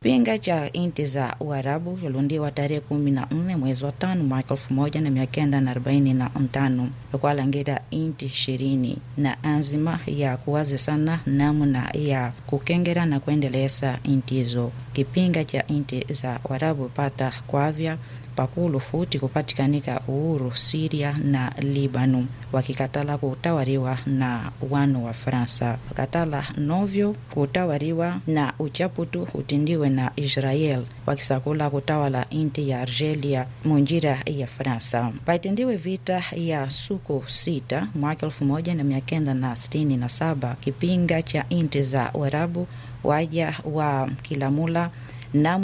Kipinga cha inti za Uarabu yalundiwa tarehe kumi na nne mwezi wa tano mwaka elfu moja na mia kenda na arobaini na ntano yakwalangira inti ishirini na azima ya kuwazi sana namna ya kukengera na kuendeleza inti hizo. Kipinga cha inti za Uarabu pata kwavya pakulu futi kupatikanika uhuru Siria na Libanu, wakikatala kutawariwa na wanu wa Fransa, wakatala novyo kutawariwa na uchaputu utindiwe na Israel, wakisakula kutawala inti ya Argelia munjira ya Fransa. Paitindiwe vita ya suku sita mwaka elfu moja na mia kenda na sitini na saba kipinga cha inti za Uarabu waja wa Kilamula na